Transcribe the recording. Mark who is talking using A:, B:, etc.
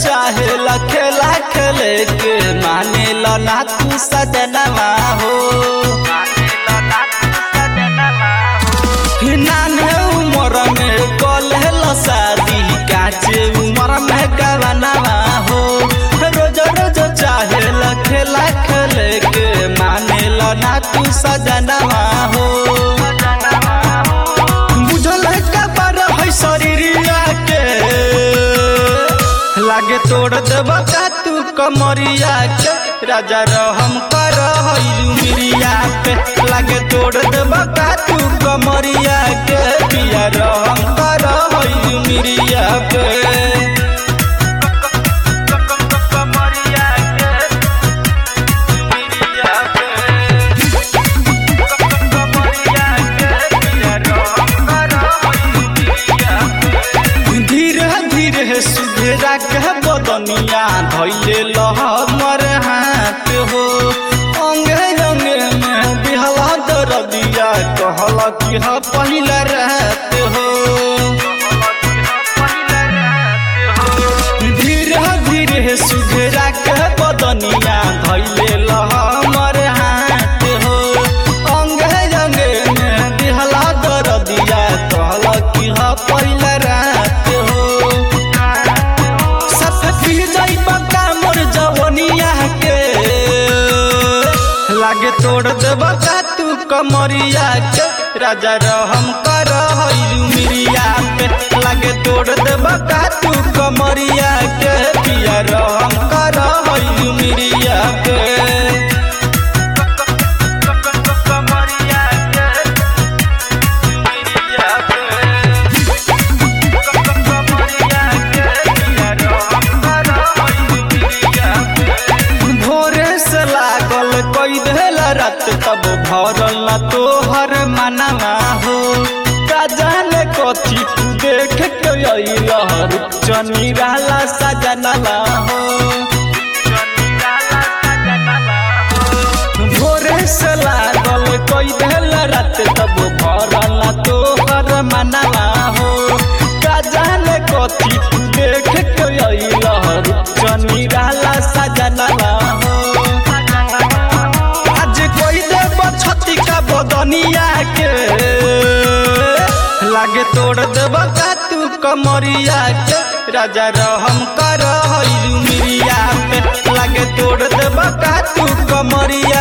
A: चाहे खेला खेले के माने लो ना तू सजनवा हो नाने उम्र में कले लो शादी काचे उम्र में गवनवा हो रोज रोज चाहे खेला खेले के माने लो ना तू सजनवा हो बुझल का पर है शरीरिया के लागे तोड़ देब का तू कमरिया के राजा रहम कर मिरिया पे लागे तोड़ देब का तू कमरिया के पिया रहम कर मिरिया पे कमरिया के मिरिया पे धीरे धीरे सुधेरा के बदनिया धैले लह मर हाथ हो अंगे अंगे में बिहला दरदिया कहल कि ह पहिला रात हो धीरे धीरे सुधेरा के बदनिया धैले लह मर हाथ हो अंगे अंगे में बिहला दरदिया कहल कि ह पहिला रात हो सब पी जाई बका मोर जवनिया के लागे तोड़ देब का तू कमरिया के राजा रहम कर मिरिया पे लागे तोड़ देब का तू कमरिया के पिया रहम कर मिरिया पे कमरिया के मिरिया पे भोरे से लागल कोई देल रात तब भरल ना तोहर मनवा हो का जाने कथी तू देख के अइलहर चनी रहला सजनवा हो भोरे से लागल कोई देल रात तब भरल ना तोहर मनवा हो का जाने कथी तू देख के अइलहर चनी रहला सजनवा हो आज कोई देव छती का बदनिया के लागे तोड़ देब का तू कमरिया के राजा रहम कर मिरिया पे लागे तोड़ देब का तू कमरिया